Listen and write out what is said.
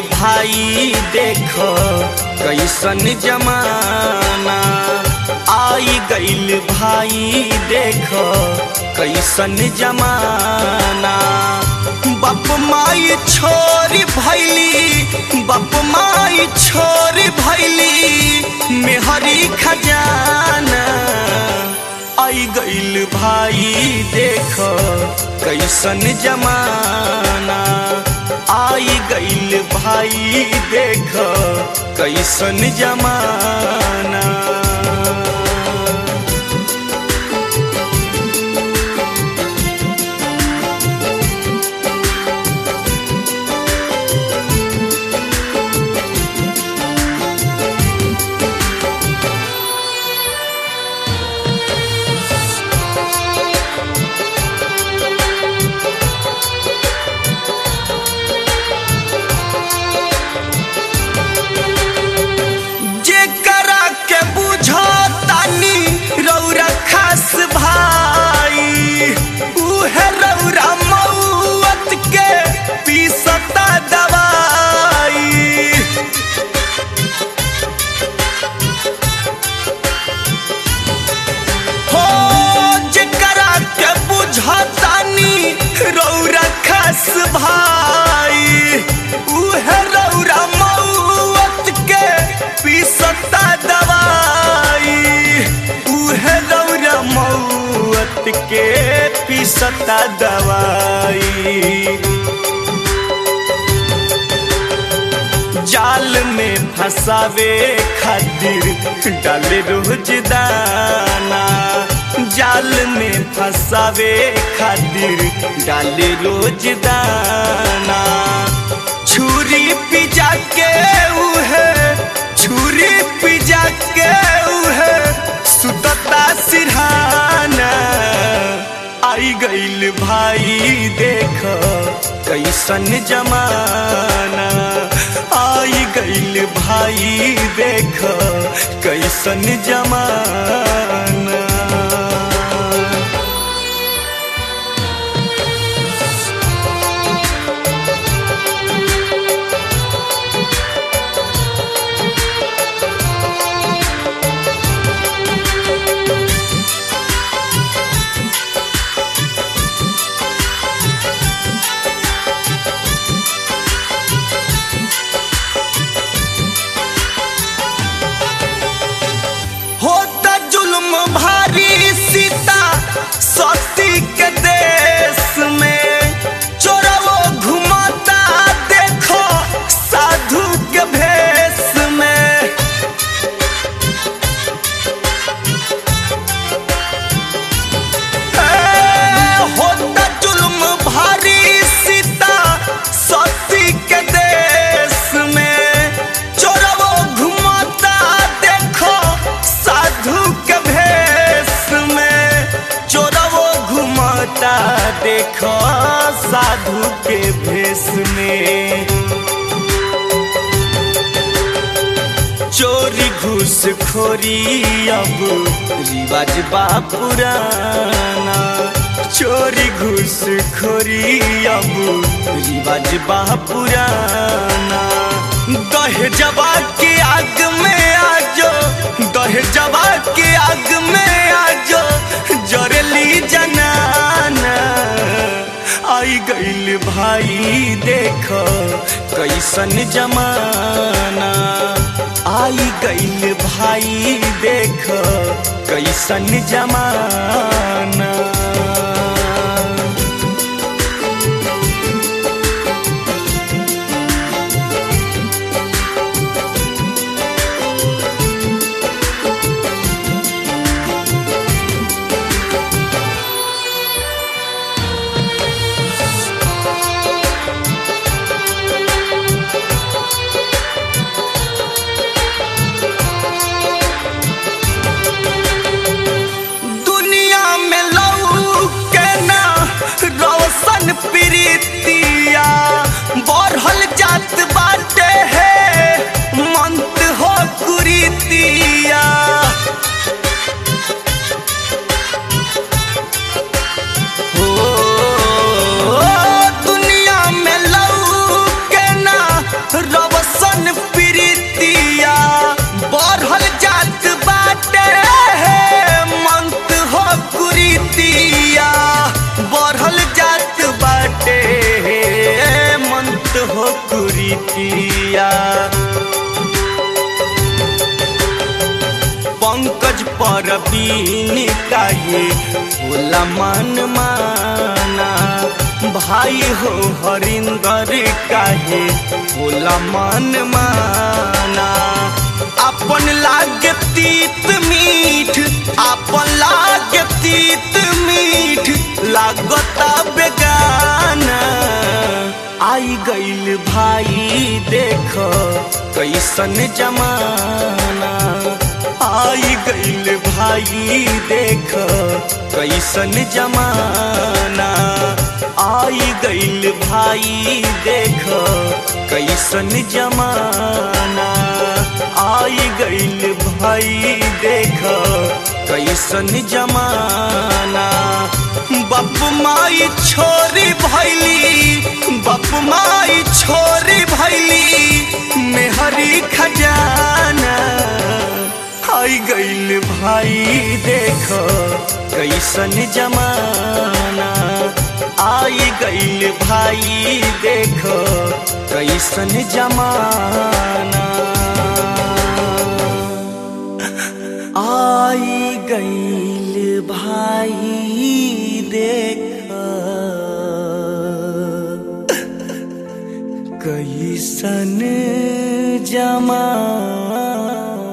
भाई देख कैसन जमाना आई गईल भाई देख कैसन जमाना बाप माई छोरी भैली बाप माई छोरी भैली मेहरी खजाना आई गईल भाई देख कैसन जमाना आई गईल भाई देख कैसन जमाना जेकरा के बुझो तानी रौरा खास भाई उहे रौरा मौत के पीसता दवाई हो जेकरा के बुझतानी रौरा खास भाई उहे रौरा मौत के पीसता दवाई उहे रौरा मौत के पीसता दवाई जाल में फंसावे खातिर डाले रोज दाना जाल में फंसावे खातिर डाले रोज दाना छुरी पिजा के उहे छुरी पिजा के उहे सुतता सिरहाना आई गईल भाई देख कैसन जमाना आई गईल भाई देख कैसन जमाना होता जुल्म भारी सीता सती के देश में चोरवो घुमाता देखो साधु के भेष में ए, होता जुल्म भारी सीता सती के देश में चोरवो घुमाता देखो साधु के भेष में चोरवो घुमाता देखो साधु के भेष में चोरी घूसखोरी अब रिवाज बा पुराना चोरी घूसखोरी अब रिवाज बा पुराना दहेजवा के आग में आजो दहेजवा के आग में आजो जरली जनाना आई गईल भाई देख कैसन जमाना आई गईल भाई देख कैसन जमाना दुनिया में लौ ऐसन प्रीतिया बढ़ल जात बाटे मंत हो कुरीतिया बढ़ल जात बाटे मंत हो कुरीतिया पंकज परबीन काहे होला मन माना भाई हो हरिंदर काहे होला मन माना अपन लागे तीत मीठ अपन लागे तीत मीठ लागता बेगाना आई गइल भाई देख कैसन जमाना आई गइल भाई देख कैसन जमाना आई गइल भाई देख कैसन जमाना आई गइल भाई देख कैसन जमाना बाप माई छोरी भैली बाप माई छोरी भैली मेहरी खजाना आई गइल भाई देख कैसन जमाना आई गइल भाई देख कैसन जमाना आई गइल भाई देख कैसन जमाना